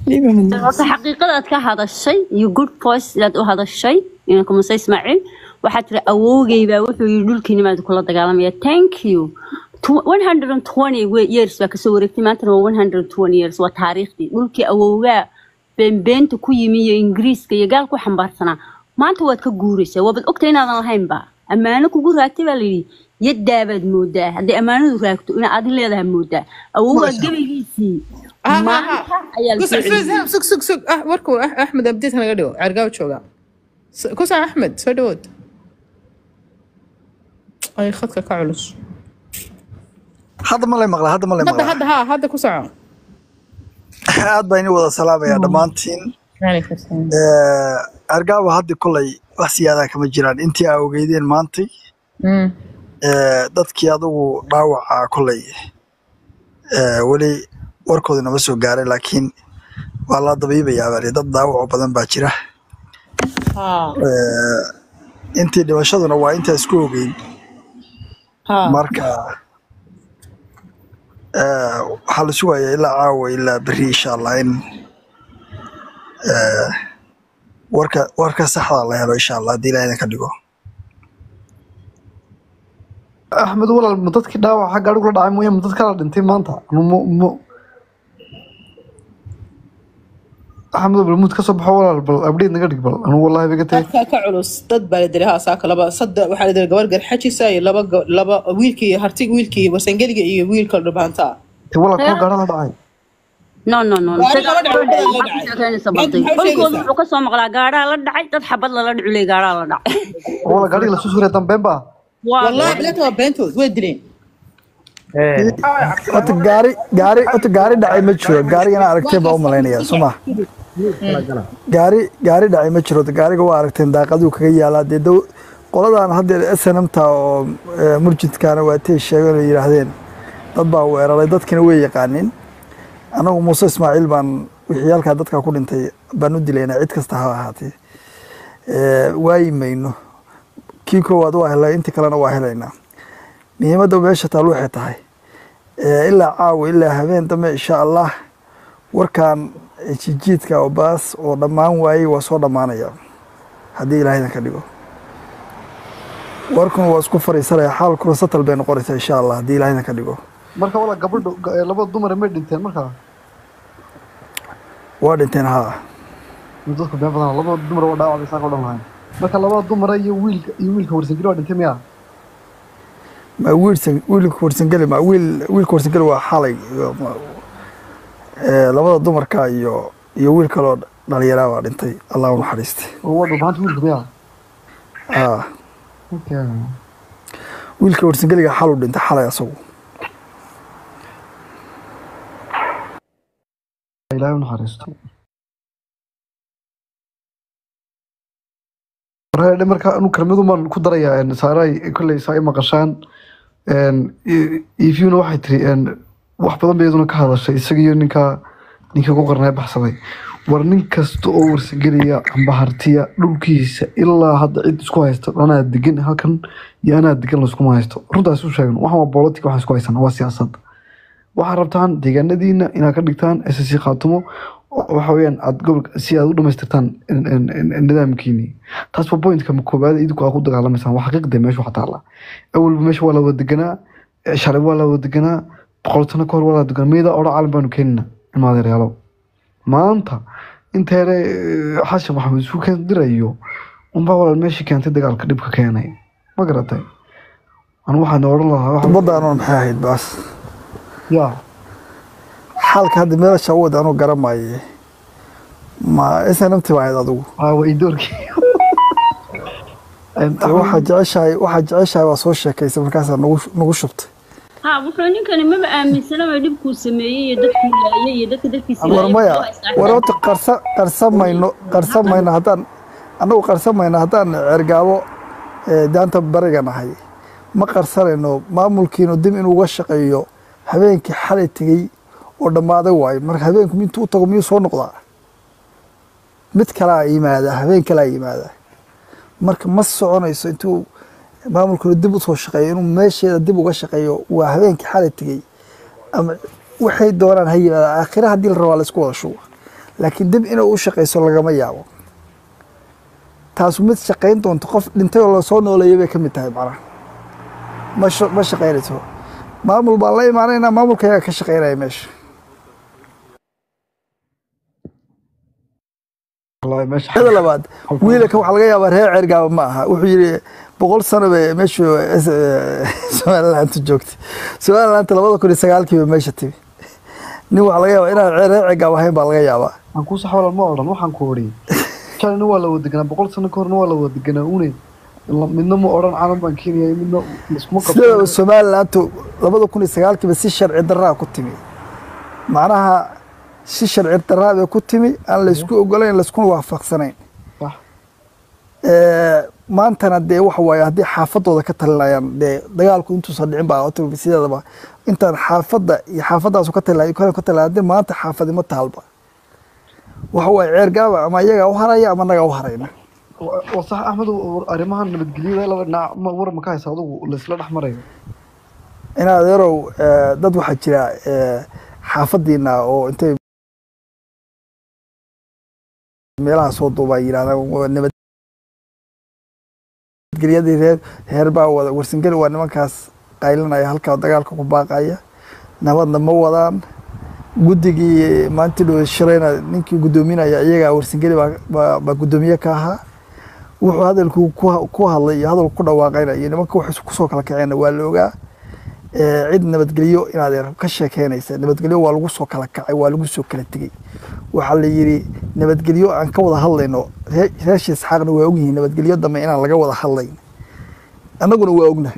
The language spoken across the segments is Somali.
horta xaqiiqadaad ka hadashay iyo good voice inaad u hadashay inanka muse ismaaciil waxaad tiri awowgay baa wuxuu yidhi dhulkiinimaad kula dagaalamaya thank you Tw- 120 we- years baa kasoo wareegtay maantana waa 120 years waa taariikhdii dhulkii awowgaa beenbeenta ku yimi iyo ingiriiska iyo gaal ku xambaarsanaa maanta waad ka guuraysaa waabad ogtay inaadan lahaynba ammaano kugu raagtay baa layidhi yadaabaad moodaa hadday ammaanadu raagto inaad adin leedahay moodaa awowgaa gebaygiisii Ah, ah, maanta ah. ayaa Ku lasoo soc- celiyey sug sug sug ah warkuu ah axmed abdiis naga dhigo cergaaw jooga S- ku soc axmed soo dhawood ay khadka ka culus hadda ma lay maqlaa hadda ma lay hadda maqlaa hadda ha hadda ku soco aad baa ini wada salaamaya dhammaantiin Waalaikum salaam. Eh, argaawa hadda kolay wax siyaadaa kama jiraan intii aa ogeydeen maantay Mm. eh, dadkii adugu dhaawaca kolay eh, weli warkooda nama soo gaaray laakiin waa la dabiibayaa baa dad dhaawaco badan baa jira ha Eh, intii dhimashaduna waa intaa isku ogeyn ha marka eh, waxaa la sugayaa ilaa caawa ilaa berri insha allah in eh, warka warka saxda la helo insha allah haddii ilaah idin ka dhigo axmed walaal ma dadkii dhaawaca gaadhigu la dhacay mooye ma dad kala dhintay maanta Anu mu- mu- axmed balmuud ka soo baxo walaal bal abdhiid naga dhig bal anu wallahi baga tahay khadka ka culus dad baa la dilay haasaaka laba saddex waxaa la dilay gabar garxajisa iyo laba ga- laba wiilkii hartig wiilkii wasangeliga iyo wiilka dhubaanta te walaal kuwa gaadha la dhacay no no no Gaari isagaa laba wuxuu dhacay, dhacay laba maxaa ku dhacay. sheekeynaysa Maanta balday maxaa kolkooda sheegaysaa? wuxuu kasoo maqlaa gaadhaa la dhacay dad xabad lala dhiculay gaadhaa la dhacay walaal gaadhiga lasoo suuray dambeen baa waa wallahi bilaata waa beentood way dileen horta gaari gaari horta gaari dhacay ma jiro gaarigana aragteen baa u malaynaya soo ma gaari gaari dhacay ma jiro gaariga waa aragteen daaqaduu kaga yaalaa dee dow qoladan hadda snmta oo eh, murjidkaana waa tay sheegeen oo yidhaahdeen dad baa weeraray dadkina way yaqaanin anagu muuse ismaaciil baan wixii halkaa dadka ku dhintay baan u dilaynaa cid kasta ha ahaatee Eh, waayi mayno kii koowaad waa helay inta kalena waa helaynaa muhiimadda meesha taal waxay tahay Eh, ilaa caawa ilaa habeen dambe insha allah warkan jijiidka oo baas oo dhammaan waayey waa soo dhammaanaya haddii ilaah idinka dhigo warkuna waa isku fariisanaya xaalkuna satal bay noqonaysaa insha allah haddii ilaah idinka dhigo marka walaal gabadha ga- eh, laba dumar may dhinteen markaa waa dhinteen haa dadku been badan laba dumar waa dhaawac bay saaka o dhan lahayn marka laba dumara iyo wiilka iyo wiilka warsangeli waa dhintay miya ma wiilsan wiilka warsangeli ma wiil wiilka warsangeli waa xalay iyo ma- eh, labada dumarka iyo iyo wiil kaloo dhalinyaraa baa dhintay allah u naxariistay oo waa dhulbaanta wiilka miya haa Okay. wiilka warsangeliga xal u dhintay xalay asagu ilaahay u naxariisto warhaydhe marka anu kelmadu maan ku darayaa een, saaray kolley saa i maqashaan een, i- ifyuna waxay tiri een, wax badan bay iyaduna ka hadashay isaga iyo ninka ninka ku qarnay baxsaday war nin kasta oo warsageliya amba hartiya dhulkiisa ilaa hadda cid isku haysto anaa degan halkan iyo anaa degan layskuma haysto runtaas u sheegan waxaan waa bolotika waxaan isku haysana waa siyaasad waxaad rabtaan deegaanadiina inaad ka dhigtaan ssc khaatumo oo waxa weeyaan aad gobolka si aad u dhamaystirtaan in- in- in- nidaamkiini taas waa pointka ma koobaad idinku aad ku dagaalamaysaan waa xaqiiqda meesha waxa taala awalba meesha waa la wada deganaa eh, shalay waa la wada deganaa boqol sano kahor waa la wada deganaa miyada odhan caalam baanu keenina ilmaadeeryaalo maanta inteere xashan maxamed isu keen dirayo unbaa walaal meeshii keentay dagaalka dhibka keenay ma garatay anu waxaan odhan lahaa waxa- baddaanuna maxay ahayd baas yaa xaalka hadda meelasha u wada anuu garamaye ma snmt baa ahayd adigu aa waa idoorkii Dee waxaa jeceshahay waxaa jeceshahay waa soo sheekaysay markaasaa nagu nagu shubtay ha wuxuu ninkani maba aaminsanaba dhibkuu sameeyey iyo dadkuu laayay iyo dadka dadkiisa war maya war horta qarsa qarsa mayno qarsa mayno haddaan annagu qarsa mayno haddaan cergaabo eh, daanta bariga nahay ma qarsanayno maamulkiinu dib inuu uga shaqeeyo habeenkii xalay tegey oo dhammaaday waayo marka habeenku intuu u tago miyuu soo noqdaa mid kalaa yimaada habeen kalaa yimaada marka ma soconayso intuu maamulkuna dib usoo shaqeeyo inuu meesheeda dib uga shaqeeyo waa habeenkii xalay tegey ama waxay doonaan ha yimaada aakhira haddii la rabaa la isku wada shuba laakiin dib inay u shaqayso lagama yaabo taasu mid shaqayn doonto qof dhintay oo lasoo nooleeyay bay ka mid tahay macnaha ma sha- ma shaqaynayso maamul baan la imaanaynaa maamulka ayaa ka shaqaynaya meesha wallaahi meesha mida labaad wiilanka waxaa laga yaabaa reer cergaaba ma aha wuxuu yidhi boqol sano bay meeshu somalilaanta joogtay somalilaanta labada kun iyo sagaalkii bay meesha timi nin waxaa laga yaabaa inaan reer cergaab ahayn baa laga yaabaa aan kuu saxwala ma odhan waxaan ku odhi shalina waa la wada deganaa boqol sano ka horna waa la wada deganaa une La- midna ma odhan calan baan keenaya midna iskuma sidaba qabsan somalilaantu labada kun iyo sagaalkiiba si sharci daraa ku timi macnaha si sharci daraa bay ku timi aan laysku ogolayn layskuna waafaqsanayn Sax. Ee, maantana dee waxa waaye haddii xaafadooda ka talinayaan dee dagaalku intuusan dhicin baa ota sideedaba intaan xaafadda iyo xaafadaasu ka talinay ka talinay haddii maanta xaafadi ma taalba waxa waaye ceergaaba ama iyagaa u haraya ama nagaa u harayna Wa- waa sax axmed war- arrimahan nabadgelyada laba dhinac ma war ma ka haysa adugu laysla dhex marayo in adeerow ee, dad waxaa jira ee, xaafadiina oo intay meelaha soo duubaa yidhahdaan waa nabadgelyadii reer reer baa wada warsangeli waa nimankaas qaylinaya halkaa dagaalka ku baaqaya nabadna ma wadaan guddigii maanti dhow shirayna ninkii guddoominaya iyagaa warsangeli baa- baa baa guddoomiye ka ahaa wuxuu hadalku ku ku hadlay iyo hadalku ku dhawaaqayna iyo nimanka wax kusoo kala kaceenna waa la ogaa ee, cid nabadgelyo inaad yar ka sheekeynaysa nabadgelyo waa lagu soo kala kacay waa lagu soo kala tegey waxaa la yidhi nabadgelyo aan ka wada hadlayno ree- reesha isxaaqna waa ogyihiin nabadgelyo dambe inaan laga wada hadlayn annaguna waa ognahay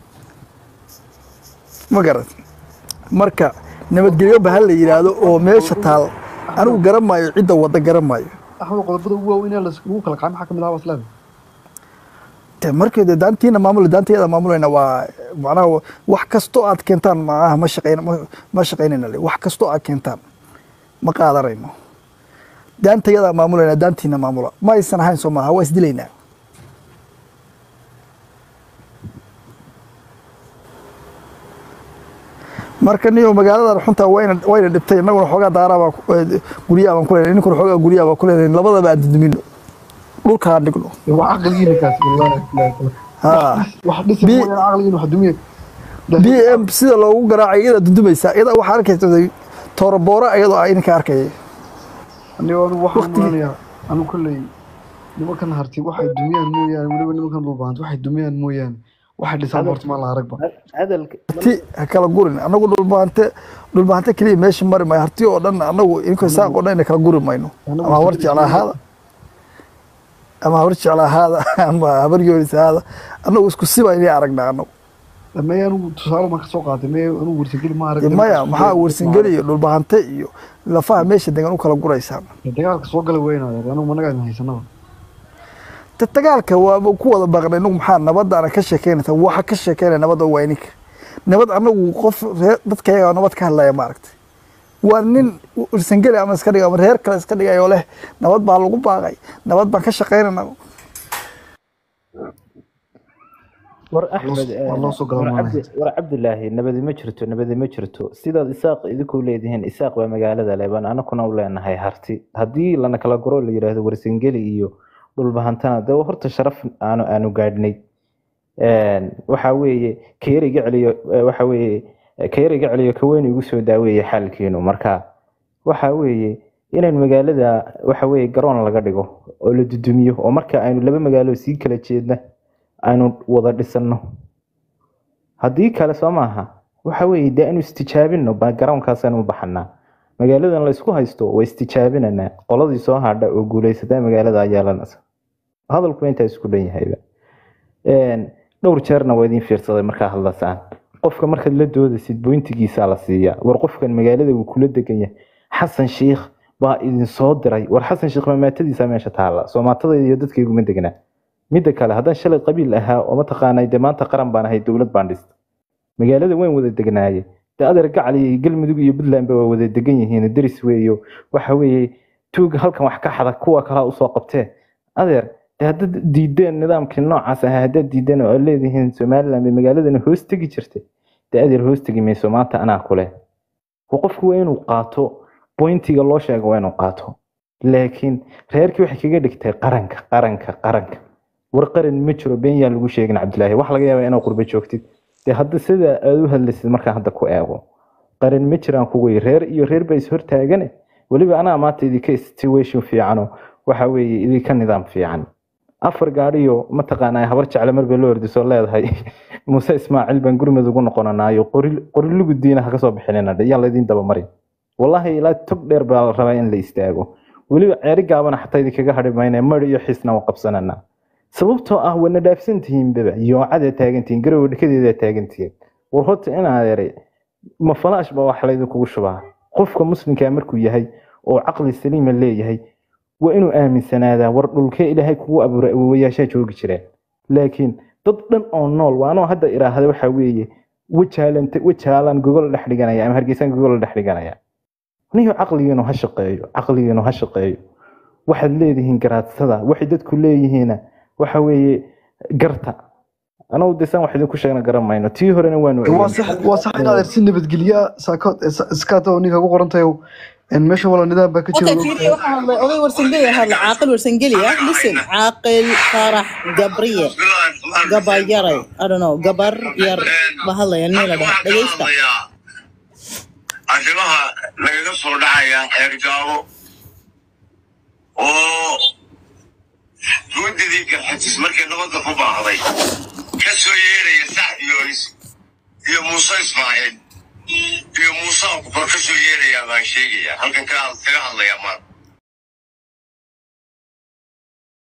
ma garat marka nabadgelyo ba ha la yidhaahdo oo meesha taal anigu garan maayo cidda wadda garan maayo axmed qodobada ugu waaweyn ee lagu kala kacay maxaa ka mid ah wasleeda de markii de daantiina maamul daantayada maamulayna waa macnaha wax kastoo aad keentaan macnaha ma shaqayn ma- ma shaqaynayna le wax kastoo aad keentaan ma qaadanayno daantayada maamulayna daantiina maamula ma aysan ahayn soo maaha waa isdilaynaa marka niyo magaaladan xunta wayna wayna dhibtay innaguna xoogaa daaraa guryaha baan ku leenahay ninkuna xoogaa guryaha baan ku leenahay labadaba aan dudumino dhulka aan dhigno waa caqligiina kaas wallaahi ha wax dhisi Bi- mooyaan caqligiina wax dumiye b m sida loogu garaacay iyada dudumaysa iyada waxaa arkaysa tooraboora iyadoo ah idinka arkaya anigo anigu waxaan Waqtigi- maanayaa anigu kolley nimankan harti waxay dumiyaan mooyaane weliba nimankan dhulbaanta waxay dumiyaan mooyaane waxay dhisaan horta maa la aragba hadalka harti ha kala gurin anagu dhulbaante dhulbaante keliya meesha mari maayo harti oo dhan anagu inkoo saaq oo dhan ina kala guri mayno Anagu ama habar sidii- jecla ahaada ama habar jecla ahaada ama habar yoonis ahaada anagu isku siba inay aragnaa anagu meye anigu tusaale maan kasoo qaatay meye anigu warsageli ma arag maya maxaa warsangeli iyo dhulbaante iyo lafaha meesha degan u kala guraysaan dagaalka soo gala weynaaya anigu managa idin haysanaba ta dagaalka waaba ku wada baaqnay inagu maxaa nabadaana ka sheekeynaysa waxa ka sheekeynaya nabadda waa ininka nabad anagu qof reer dadka yaga nabad ka hadlaya maaragtay waa nin irsangeli ama iska dhiga ama reer kale iska dhigayoo leh nabad baa lagu baaqay nabad baan ka shaqeynayna war axmed loo- waa loo soo war galamaanaya. cabdi- war cabdilaahi nabadi ma jirto nabadi ma jirto sidaad isaaq idinku leedihiin isaaq waa magaalada leban anakuna u leenahay harti haddii lana kala guro la yidhaahdo warsangeli iyo dhulbahantana de horta sharaf aanu aanu gaadhnay Een, waxa weeye keer iga celiyo eh, waxa weeye eh, keer iga celiyo kaweyn igu soo daaweeye xaalkiinu marka waxa weeye inaan magaalada waxa weeye garoon laga dhigo oo la dudumiyo oo marka aynu laba magaalo sii kala jeedna aynu wada dhisano haddii kale soo maaha waxa weeye dee aynu istijaabino ba garoonkaas aynu u baxanaa magaaladan la isku haysto waa istijaabinanaa qoladii soo hadha oo guuleysata magaalada yeelanaysa hadalku intaa isku dhan yahayba Een, dhowr jeerna waa idin fiirsaday markaa hadlasaan qofka markaad la doodaysid bointigiisaa la siiyaa war qofkan magaalada wuu kula degan yahay xasan shiikh baa idin soo diray war xasan shiikh mamaatadiisa meesha taala soomaatada iyo dadkayguma degnaa midda kale haddaan shalay qabiil ahaa oo mataqaanay dee maanta qaran baan ahay dowlad baan dhistay magaalada waan wada degnaaye dee adeer gacal iyo galmudug iyo puntland ba waa wada degan yihiin deris weeyo waxa weeye tuuga halkan wax ka xada kuwa kalaa usoo qabtee adeer dee haddaad diideen nidaamkii noocaas ahaa haddaad diideen oo aad leedihiin somaliland bay magaaladana hoos tegi jirtay dee adeer hoos tegi mayso maanta anaa kule wa qofku waa inuu qaato bointiga loo sheego waa inuu qaato laakiin reerkii waxay kaga dhigtay qaranka qaranka qaranka war qaran ma jiro been yaa lagu sheegin cabdilaahi wax laga yaabaa inaad qurbo joogtid dee hadda sida aad u hadlaysid markaan hadda ku eego qaran ma jiraan kuway reer iyo reer baa ishortaagane weliba anaa maanta idinka situation fiicano waxa weeye idinka nidaam fiican afar gaadhiyo mataqaanaa habar jecle marba loo ordisoo leedahay muuse ismaaciil baan gurmad ugu noqonanaayo qorilugu diinaha kasoo bixinina yaan laydin dabamarin wallahi ilaa tog dheer baa la rabaa in la istaago weliba ceeri gaabana xataa idinkaga hadhi mayna mari iyo xiisna waa qabsananaa sababtoo ah wana dhaafsan tihiin baba yoocada taagantihiin garowa dhekadeeda taagantihiin war horta inaa eray ma falaash baa wax laydinkugu shubaa qofka muslimkaa markuu yahay oo caqli saliima leeyahay waa inuu aaminsanaadaa war dhulkee ilaahay kugu abuuray awowayaashaa joogi jireen laakiin dad dhan oo nool waa anoo hadda iraahda waxa weeye wajaalanta wajaalaan gogol dhex dhiganaya ama hargeysaan gogol dhex dhiganaya niyo caqligiinu ha shaqeeyo caqligiinu ha shaqeeyo waxaad leedihiin garaadsada waxay dadku leeyihiina waxa weeye garta anagu desaan wax idinku sheegna garan mayno tii horena waanu waa sax waa sax inaad er si nabadgelya saakood iskaata oo ninka ku qorantahay meesha wala nidaam baa ka jira Okay, fiiri waxaa hadlay oday warsangeli ah hadla caaqil warsangeli ah listen caaqil farax gabriye gabayaray I don't know gabar yar ba hadlaya nin la dhaha dhegeysta arrimaha lagaga soo dhacaya eergaabo oo guddidii garxajis markay nabadda ku baahday ka soo yeeraya sax yoonis iyo muuse ismaaciil iyo muuse akbar ka soo yeeraya baan sheegaya halkan kaga hadlaya maanta